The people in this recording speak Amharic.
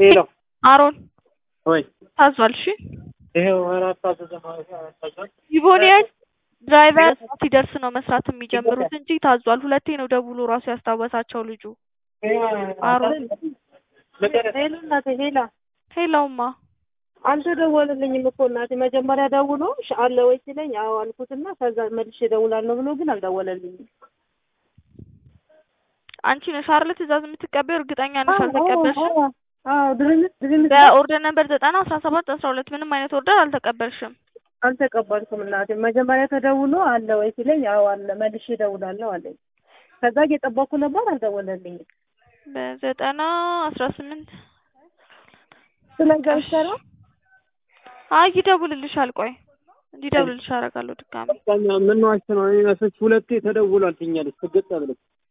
ሄሎ አሮን ወይ ታዟል። እሺ ይሄው አራት ታዘዘ ማለት ነው። ታዟል። ይቦኒያን ድራይቨር ሲደርስ ነው መስራት የሚጀምሩት እንጂ ታዟል። ሁለቴ ነው ደውሎ ራሱ ያስታወሳቸው ልጁ። አሮን ሄሎ እናቴ ሄላ ሄላውማ አልተደወለልኝም እኮ እናቴ። መጀመሪያ ደውሎ እሺ አለ ወይ ሲለኝ አዎ አልኩትና ከዛ መልሼ እደውላለሁ ብሎ ግን አልደወለልኝም። አንቺ ነሽ አይደል ትእዛዝ የምትቀበይው? እርግጠኛ ነሽ አልተቀበልሽም? አዎ ድርምት ድርምት በኦርደር ነበር ዘጠና አስራ ሰባት አስራ ሁለት ምንም አይነት ኦርደር አልተቀበልሽም። አልተቀበልኩም እናቴ። መጀመሪያ ተደውሎ አለ ወይ ሲለኝ አዎ አለ መልሼ እደውላለሁ አለኝ። ከዛ እየጠበኩ ነበር አልደወለልኝም። በዘጠና አስራ ስምንት ስለዚህ አይሰራ አይ ይደውልልሻል። ቆይ እንዲደውልልሽ አደርጋለሁ ድጋሚ ምን ዋሽ ነው? እኔ መስሎሽ ሁለቴ ተደውሏል ትኛለች ትገጣ ብለሽ